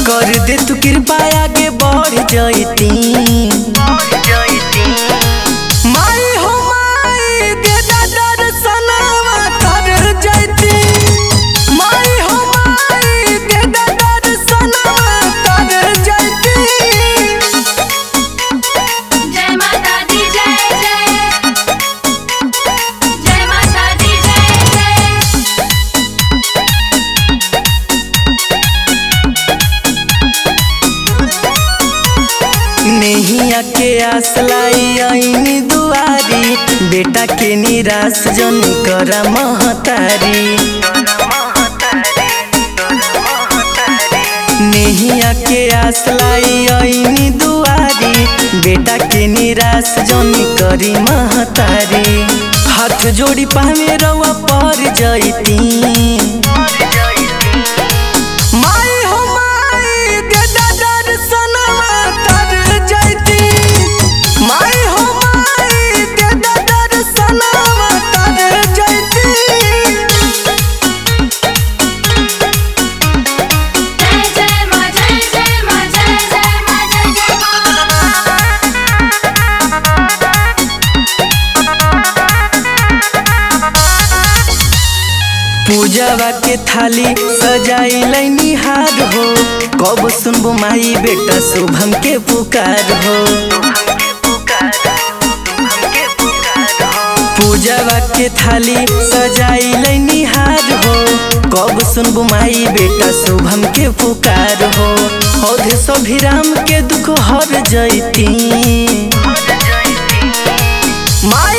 कर दे तू कृपा आगे बढ़ जैती माई हो माई दे दा दर्शनवा कर जैती माई हो माई दे दा दर्शनवा कर जैती जय माता दी जय जय जय माता दी जय जय नैया के आस लाई आईनी दुआरी बेटा के निराश जन कर महतारी नैया के आस लाई आईनी दुआरी बेटा के निराश जन करी महतारी हाथ जोड़ी पावे रवा पर जैती माई हो माई दे दा दर्शनवा कर जैती माई हो माई दे दा दर्शनवा कर जैती जय जय माँ जय जय माँ जय जय माँ जय जय पूजावा के थाली सजाई निहार हो कब सुनबो माई बेटा शुभम के पुकार हो पूजावा के थाली सजाई निहार हो कब सुनबो माई बेटा शुभम के पुकार हो औधे सभिराम के दुख हर जैती माई